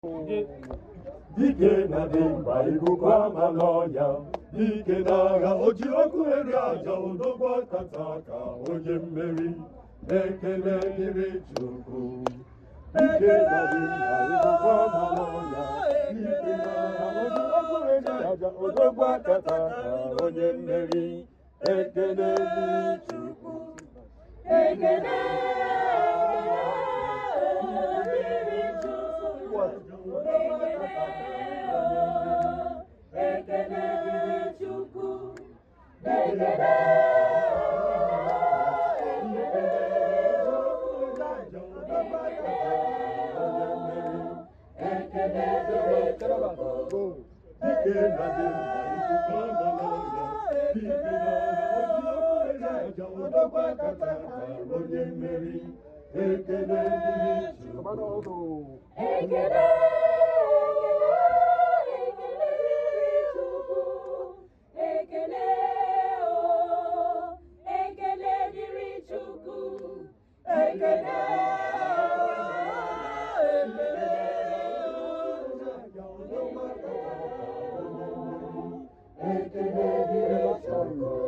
dike na dimkpa ikuku ama n'ọnya dike n'agha o ji ọkụ eri aja odogwu akata ka onye mmeri ekele dịrị Chukwu dike na dimkpa ikuku ama n'ọnya dike n'agha o ji ọkụ eri aja odogwu akata ka onye mmeri ekele dịrị Chukwu Ekele dịrị Chukwu. Ekele dịrị Chukwu. Ekele ekele dịrị Chukwu. Dike na dimkpa ikuku ama n'ọnya dike n'agha o ji ọkụ eri aja odogwu akata ka onye mmeri ekele dịrị Chukwu Ekele, ekele dịrị Chukwu. Ekele o, ekele dịrị Chukwu. Ekele Ekele dịrị Chukwu